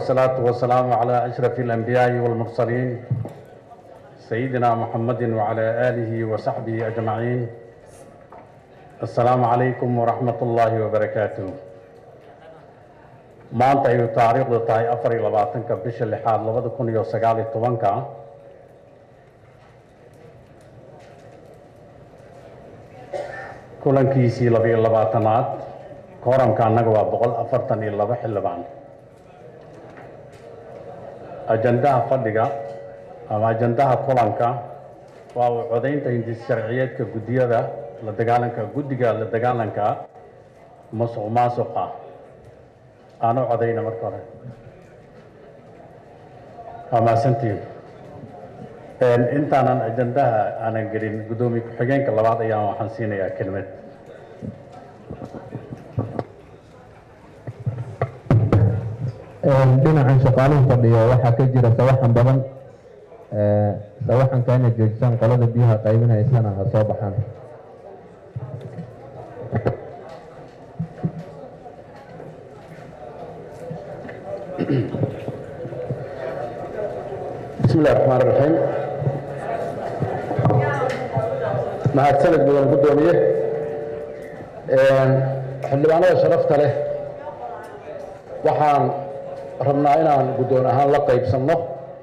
والصلاة والسلام على أشرف الأنبياء والمرسلين سيدنا محمد وعلى آله وصحبه أجمعين السلام عليكم ورحمة الله وبركاته maanta ayuu taariikhdu tahay afar iyo labaatanka bisha lixaad labada kun iyo sagaal iyo tobanka kulankiisii labiyo labaatanaad kooramka annaga waa boqol afartan iyo laba xildhibaan ajandaha fadhiga ama ajandaha kulanka waa uu codaynta hindis sharciyeedka guddiyada la dagaalanka guddiga la dagaalanka masuq maasuqa aan u codayna marka hore waa mahadsantiin intaanan ajandaha aanan gelin guddoomiye ku-xigeenka labaad ayaan waxaan siinayaa kelmad dhinacan shaqaaluhu fadhiyo waxaa ka jira sawaxan badan sawaxanka inay joojisaan qolada biyaha qaybinaysana ha soo baxaan bismi illahi raxmaan raxiim mahadsanid mudan guddoomiye xildhibaanada sharafta leh waxaan rabnaa inaan guddoon ahaan la qaybsanno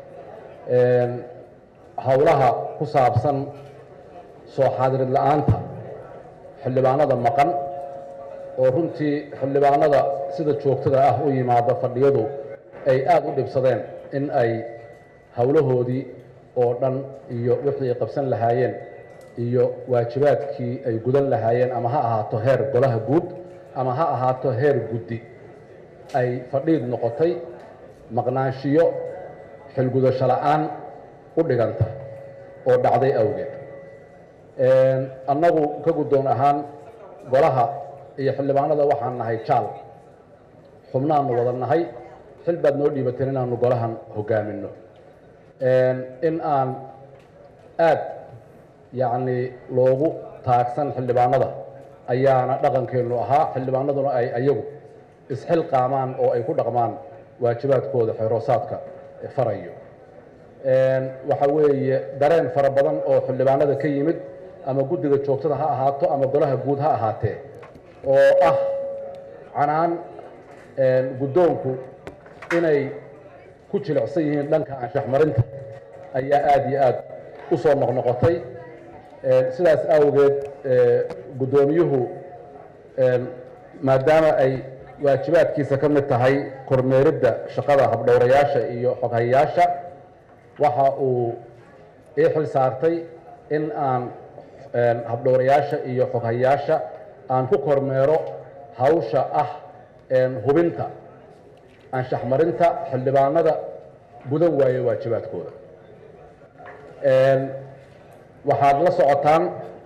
howlaha ku saabsan soo xaadirid la-aanta xildhibaanada maqan oo runtii xildhibaanada sida joogtada ah u yimaada fadhiyadu ay aada u dhibsadeen in ay howlahoodii oo dhan iyo wixii ay qabsan lahaayeen iyo waajibaadkii ay gudan lahaayeen ama ha ahaato heer golaha guud ama ha ahaato heer guddi ay fadhiid noqotay maqnaanshiyo xilgudasho la-aan u dhiganta oo dhacday awgeed annagu ka guddoon ahaan golaha iyo xildhibaanada waxaan nahay jaal xubnaanu wada nahay xil baad noo dhiibateen inaanu golahan hogaaminno in aan aad yacni loogu taagsan xildhibaanada ayaana dhaqankeennu ahaa xildhibaanaduna ay ayagu isxilqaamaan oo ay ku dhaqmaan waajibaadkooda xeeroosaadka farayo waxa weeye dareen fara badan oo xildhibaanada ka yimid ama guddiga joogtada ha ahaato ama golaha guud ha ahaatee oo ah canaan guddoonku inay ku jilicsan yihiin dhanka anshaxmarinta ayaa aada iyo aada u soo noqnoqotay sidaas awgeed guddoomiyuhu maadaama ay waajibaadkiisa ka mid tahay kormeeridda shaqada habdhowrayaasha iyo xoghayayaasha waxa uu ii xil saartay in aan habdhowrayaasha iyo xoghayayaasha aan ku kormeero hawsha ah hubinta anshaxmarinta xildhibaanada gudan waaye waajibaadkooda waxaad la socotaan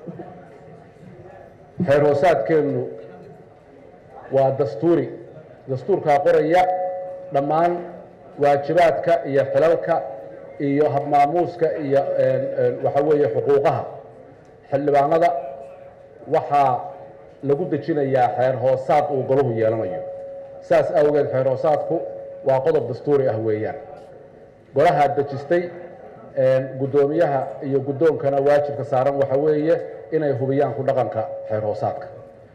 xeer hoosaadkeennu waa dastuuri dastuurkaa qoraya dhammaan waajibaadka iyo xilalka iyo habmaamuuska iyo waxa weeye xuquuqaha xildhibaanada waxaa lagu dejinayaa xeer hoosaad uu golahu yeelanayo saas awgeed xeer hoosaadku waa qodob dastuuri ah weeyaan golahaa dejistay guddoomiyaha iyo guddoonkana waajibka saaran waxa weeye inay hubiyaan ku dhaqanka xeer hoosaadka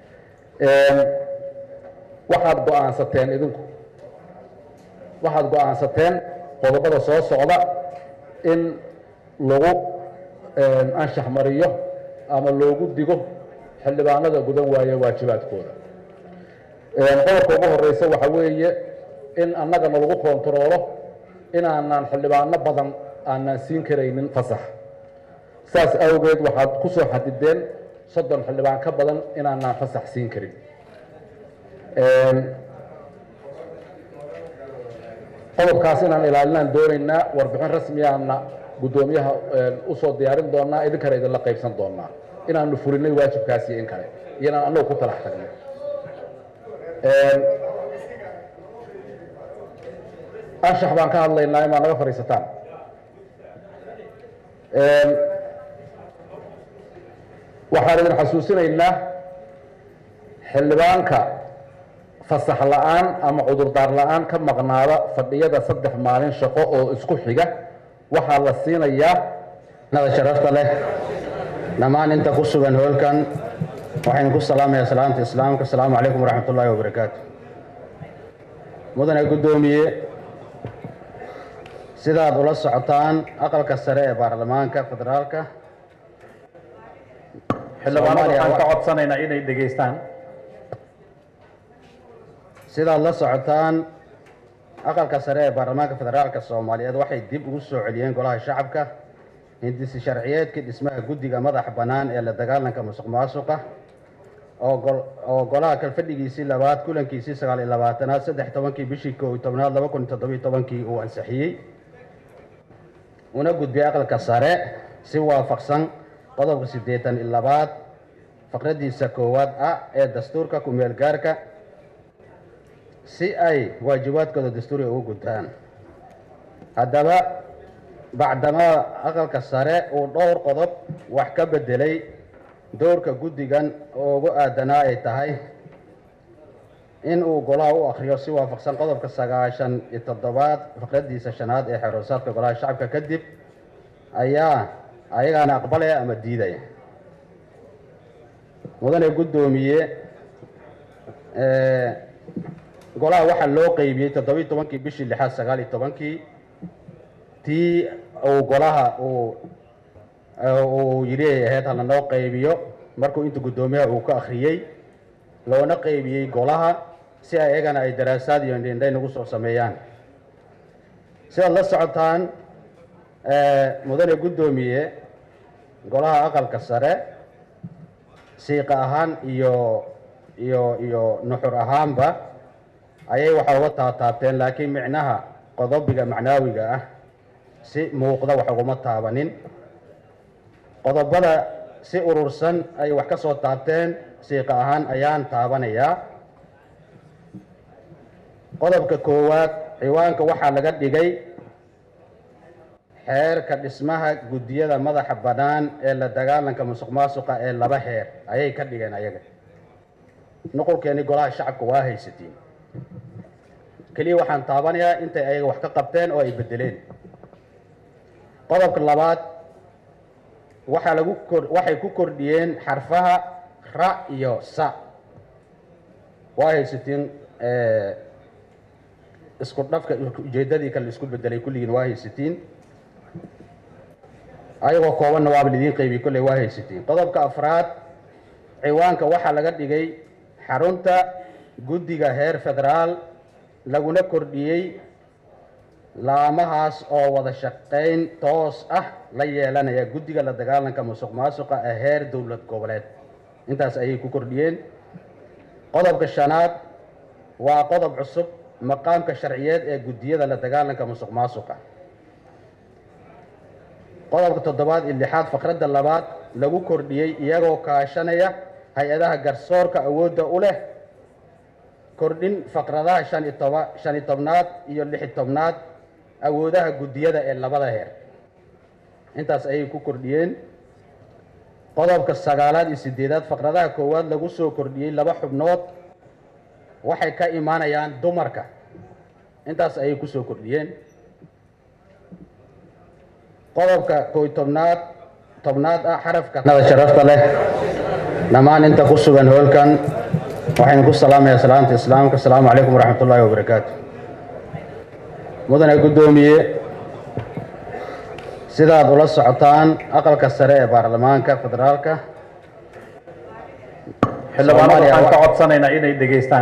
waxaad go-aansateen idinku waxaad go-aansateen qodobada soo socda in lagu anshax mariyo ama loogu digo xildhibaanada gudan waaye waajibaadkooda qodobka ugu horeysa waxa weeye in annagana lagu kontaroolo inaanaan xildhibaano badan aanaan siin karaynin fasax saas awgeed waxaad ku soo xadideen soddon xildhibaan ka badan inaanaan fasax siin karin qodobkaas inaan ilaalinaan doonaynaa warbixin rasmiyaana guddoomiyaha usoo diyaarin doonaa idinkana idinla qaybsan doonaa inaanu fulinay waajibkaasi in kale iyo inaan annagu ku talax tagnay anshax baan ka hadlaynaa imaa naga fadhiisataan waxaan idin xasuusinaynaa xildhibaanka fasax la-aan ama cudurdaar la-aan ka maqnaada fadhiyada saddex maalin shaqo oo isku xiga waxaa la siinayaa nada sharafta leh dhammaan inta ku sugan hoolkan waxaynu ku salaamayaa salaamta islaamka asalaamu calaykum waraxmat ullaahi wabarakaatu mudane guddoomiye sidaad ula socotaan aqalka sare ee baarlamaanka federaalka xildhibaanada waxaan ka codsanaynaa inay dhegaystaan sidaad la socotaan aqalka sare ee baarlamaanka federaalka soomaaliyeed waxay dib ugu soo celiyeen golaha shacabka hindisi sharciyeedkii dhismaha guddiga madaxa bannaan ee la dagaalanka musuq maasuqa oo golaha kalfadhigiisii labaad kulankiisii sagaal iyo labaatanaad saddex tobankii bishii koo iyo tobnaad laba kun iyo toddobiyo tobankii uu ansixiyey una gudbiyay aqalka sare si waafaqsan qodobka siddeetan iyo labaad faqradiisa koowaad ah ee dastuurka ku-meel gaarka si ay waajibaadkooda dastuuriga ugu gudtaan haddaba bacdamaa aqalka sare uu dhowr qodob wax ka beddelay doorka guddigan oo ugu aadanaa ay tahay in uu golaha u akhriyo si waafaqsan qodobka sagaashan iyo toddobaad faqradiisa shanaad ee xeroosaadka golaha shacabka kadib ayaa ayagaana aqbalaya ama diidaya mudane guddoomiye golaha waxaa loo qeybiyey toddobiyi tobankii bishii lixaad sagaal iyo tobankii tii uu golaha uu uu yidhi ay ahayd hala noo qaybiyo markuu inta guddoomiyaha uu ka akhriyey loona qaybiyey golaha si ay iyagana ay daraasaad iyo indhindhay nagu soo sameeyaan sidaad la socotaan mudane guddoomiye golaha aqalka sare siiqa ahaan iyo iyo iyo nuxur ahaanba ayay waxaa uga taataabteen laakiin micnaha qodobiga macnaawiga ah si muuqda wax uguma taabanin qodobada si urursan ay wax ka soo taabteen siiqa ahaan ayaan taabanayaa qodobka koowaad ciwaanka waxaa laga dhigay xeerka dhismaha guddiyada madaxa bannaan ee la dagaalanka musuq maasuqa ee laba heer ayay ka dhigeen ayaga nuqulkeeni golaha shacabka waa haysatiin keliya waxaan taabanayaa intay ayaga wax ka qabteen oo ay beddeleen qodobka labaad waxaa lagu kor waxay ku kordhiyeen xarfaha ra iyo sa waa haysatiin isku dhafka ujeeddadii kale isku bedelay kulligiin waa haysatiin ayagoo koobanna waaba lidiin qaybiy kolley waa haysatiin qodobka afraad ciwaanka waxaa laga dhigay xarunta guddiga heer federaal laguna kordhiyey laamahaas oo wada shaqayn toos ah la yeelanaya guddiga la dagaalanka musuq maasuqa ee heer dowlad goboleed intaas ayay ku kordhiyeen qodobka shanaad waa qodob cusub maqaamka sharciyeed ee guddiyada la dagaalanka musuq maasuqa qodobka toddobaad iyo lixaad faqradda labaad lagu kordhiyey iyagoo kaashanaya hay-adaha garsoorka awoodda u leh kordhin faqradaha shan iyo toba shan iyo tobnaad iyo lix iyo tobnaad awoodaha guddiyada ee labada heer intaas ayay ku kordhiyeen qodobka sagaalaad iyo sideedaad faqradaha koowaad lagu soo kordhiyey laba xubnood waxay ka imaanayaan dumarka intaas ayay ku soo kordhiyeen qodobka kooy tobnaad tobnaad ah xarafka nada sharafta leh dhammaan inta ku sugan hoolkan waxaynu ku salaamayaa salaamta islaamka asalaamu calaykum waraxmat ullaahi wabarakaatu mudane guddoomiye sidaad ula socotaan aqalka sare ee baarlamaanka federaalka xildhibaanada waxaan ka codsanaynaa inay dhegaystaan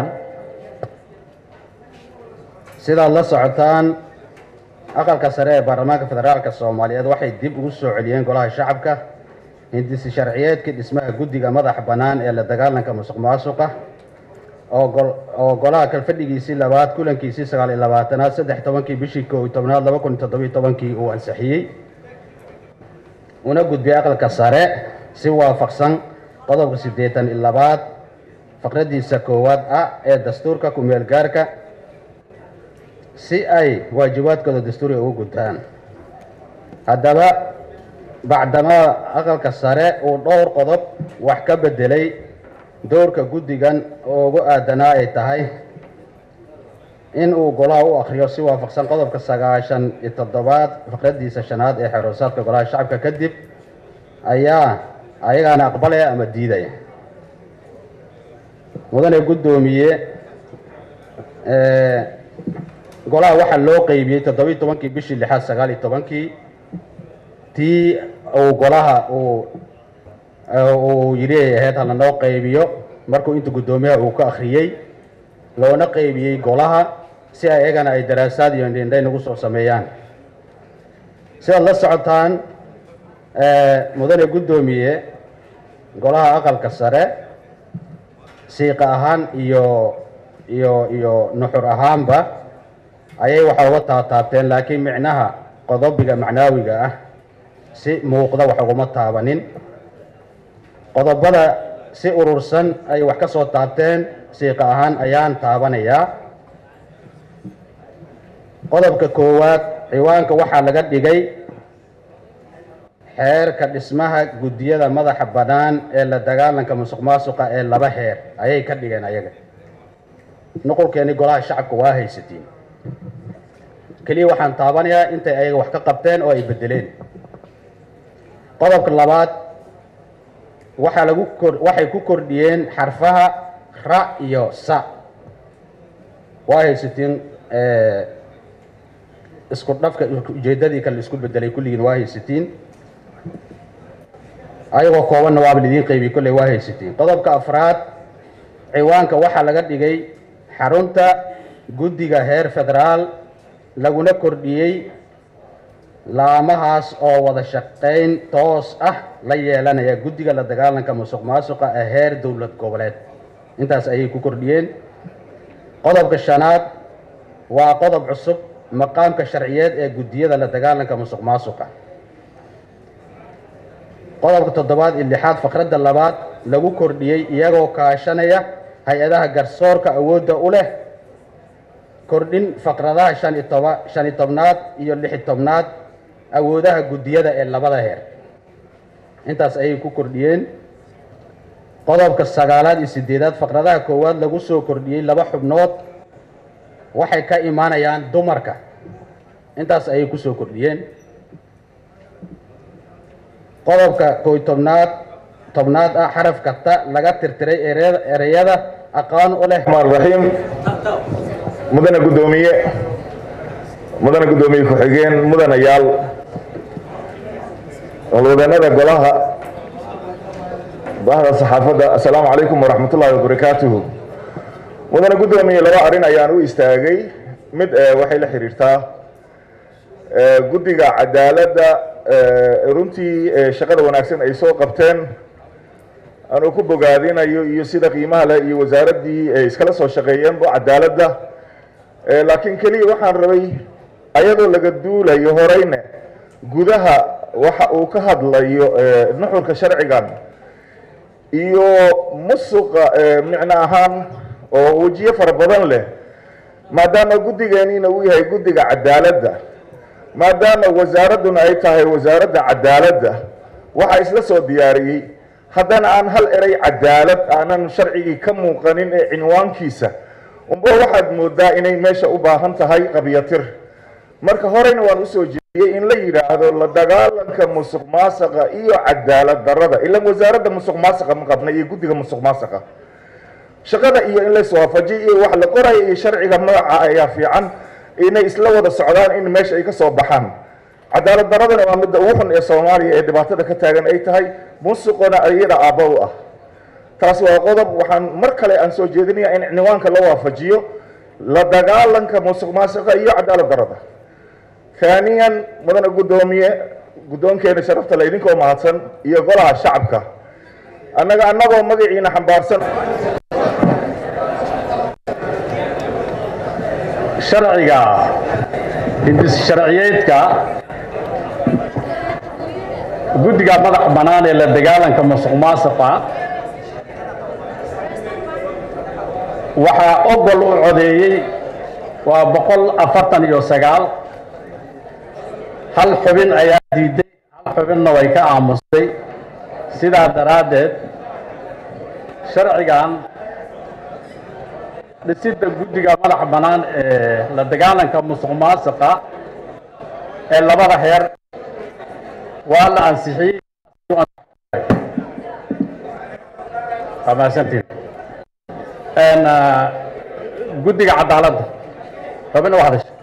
sidaad la socotaan aqalka sare ee baarlamaanka federaalka soomaaliyeed waxay dib ugu soo celiyeen golaha shacabka hindisi sharciyeedkii dhismaha guddiga madaxa bannaan ee la dagaalanka musuq maasuqa oo golaha kalfadhigiisii labaad kulankiisii sagaal iyo labaatanaad saddex tobankii bishii koo iyo tobnaad laba kun iyo toddobiyo tobankii uu ansixiyey una gudbiyay aqalka sare si waafaqsan qodobka siddeetan iyo labaad faqradiisa koowaad ah ee dastuurka ku-meel gaarka si ay waajibaadkooda dastuuriga ugu gudtaan haddaba bacdamaa aqalka sare uu dhowr qodob wax ka beddelay doorka guddigan oo ugu aadanaa ay tahay in uu golaha u akhriyo si waafaqsan qodobka sagaashan iyo toddobaad fikradiisa shanaad ee xeeroosaadka golaha shacabka kadib ayaa ayagaana aqbalaya ama diidaya mudane guddoomiye golaha waxaa loo qeybiyey toddobiyi tobankii bishii lixaad sagaal iyo tobankii tii uu golaha uu uu yidhi ay ahayd hala noo qaybiyo markuu inta guddoomiyaha uu ka akhriyey loona qaybiyey golaha si ayagana ay daraasaad iyo indhindhay nagu soo sameeyaan sidaad la socotaan mudane guddoomiye golaha aqalka sare siiqa ahaan iyo iyo iyo nuxur ahaanba ayay waxa uga taataabteen laakiin micnaha qodobiga macnaawiga ah si muuqda wax uguma taabanin qodobada si urursan ay wax ka soo taabteen siiqa ahaan ayaan taabanayaa qodobka koowaad ciwaanka waxaa laga dhigay xeerka dhismaha guddiyada madaxa bannaan ee la dagaalanka musuq maasuqa ee laba heer ayay ka dhigeen ayaga nuqulkeeni golaha shacabka waa haysatiin keliya waxaan taabanayaa intay ayaga wax ka qabteen oo ay beddeleen qodobka labaad waxaa lagu kor waxay ku kordhiyeen xarfaha ra iyo sa waa haysatiin isku dhafka ujeeddadii kale isku beddelay kulligiin waa haysatiin ayagoo koobanna waaba lidiin qeybiy kolley waa haysatiin qodobka afraad ciwaanka waxaa laga dhigay xarunta guddiga heer federaal laguna kordhiyey laamahaas oo wada shaqayn toos ah la yeelanaya guddiga la dagaalanka musuq maasuqa ee heer dowlad goboleed intaas ayay ku kordhiyeen qodobka shanaad waa qodob cusub maqaamka sharciyeed ee guddiyada la dagaalanka musuq maasuqa qodobka toddobaad iyo lixaad faqradda labaad lagu kordhiyey iyagoo kaashanaya hay-adaha garsoorka awoodda u leh kordhin faqradaha shan iyo toba shan iyo tobnaad iyo lix iyo tobnaad awoodaha guddiyada ee labada heer intaas ayay ku kordhiyeen qodobka sagaalaad iyo sideedaad faqradaha koowaad lagu soo kordhiyey laba xubnood waxay ka imaanayaan dumarka intaas ayay kusoo kordhiyeen qodobka koy tobnaad tobnaad ah xaraf kasta laga tirtiray ere- ereyada aqoon u leh الرحمن الرحيم مدن قدومية مدن قدومية كحجين مدن يال ولودنا قلها ظهر الصحافة السلام عليكم ورحمة الله وبركاته مدن قدومية لو أرين أيان ويستاغي مد وحي لحريرتا قدقة عدالة runtii shaqada wanaagsan ay soo qabteen anuu ku bogaadinayo iyo sida qiimaha leh iyo wasaaraddii ay iskala soo shaqeeyeenba cadaaladda laakiin keliya waxaan rabay ayadoo laga duulayo horeyne gudaha waxa uu ka hadlayo nuxurka sharcigan iyo musuqa micno ahaan oo wejiyo fara badan leh maadaama guddigeeniina uu yahay guddiga cadaaladda maadaama wasaaradduna ay tahay wasaaradda cadaaladda waxaa isla soo diyaariyey haddana aan hal eray cadaalad aanan sharcigii ka muuqanin ee cinwaankiisa umba waxaad moodaa inay meesha u baahan tahay qabyatir marka horeyna waan usoo jeediyey in la yidhaahdo la dagaalanka musuq maasaqa iyo cadaalad darrada ilan wasaaradda musuq maasaqa ma qabna iyo guddiga musuq maasaqa shaqada iyo in laiswaafajiyo iyo wax la qoraya iyo sharciga magaca ayaa fiican inay isla wada socdaan in meesha ay ka soo baxaan cadaalad daradana waa midda ugu xun ee soomaaliya ee dhibaatada ka taagan ay tahay musuqona iyada aabba u ah taas waa qodob waxaan mar kale aan soo jeedinaya in cinwaanka la waafajiyo la dagaalanka musuq maasuqa iyo cadaalad darada haaniyan mudana guddoomiye guddoonkeena sharafta la idinkoo mahadsan iyo golaha shacabka annaga annagoo magaciina xambaarsan sharciga hindis sharciyeedka guddiga madax bannaan ee la dagaalanka musuq maasuqa waxaa ogol u codeeyey waa boqol afartan iyo sagaal hal xubin ayaa diiday hal xubinna way ka aamustay sidaa daraaddeed sharcigan dhisidda guddiga madaxa bannaan ee la dagaalanka musuq maasuqa ee labada heer waa la ansixiyey waa mahadsantiin guddiga cadaaladda rabina waa hadasha